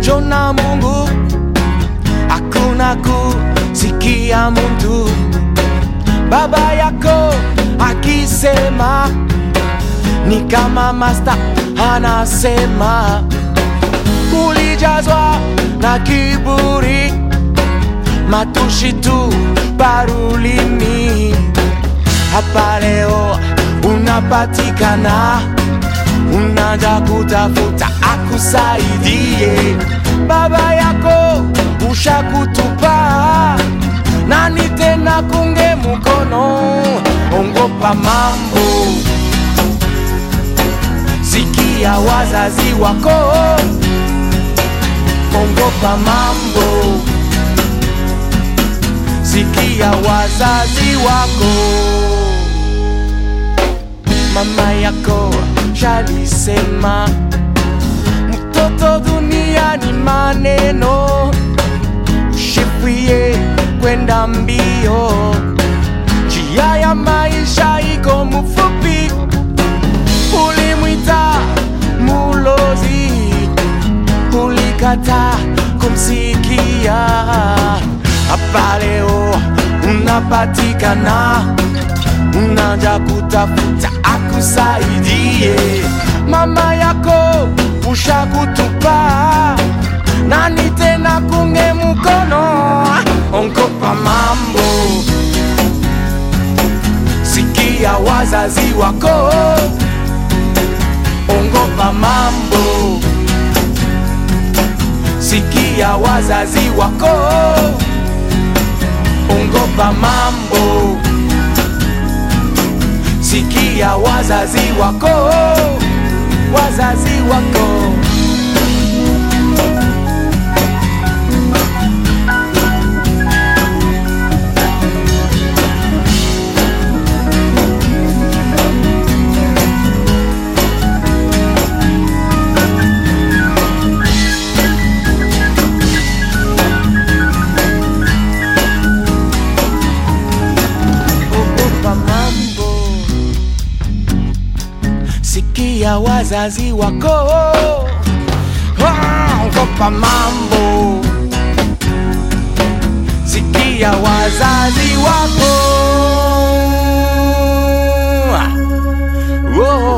kujona Mungu, hakuna kusikia mtu. Baba yako akisema ni kama masta anasema, ulijazwa na kiburi, matushi tu parulini. Hapa leo unapatikana, unaja kutafuta akusaidie. Baba yako ushakutupa, nani tena kunge mkono? Ongopa mambo, sikia wazazi wako, ongopa mambo, sikia wazazi wako. Mama yako shalisema, mtoto dunia ni maneno, ushifie kwenda mbio, njia ya maisha iko mfupi. Ulimwita mulozi, ulikata kumsikia. Hapa leo unapatikana, unaja kutafuta akusaidie. Mama yako ushakutupa, nani tena kunge mkono? Ongopa mambo, sikia wazazi wako, ongopa mambo, sikia wazazi wako, ongopa mambo, sikia wazazi wako, wazazi wako. ogopa mambo, sikia wazazi wako, Ah, ogopa mambo, sikia wazazi wako, oh.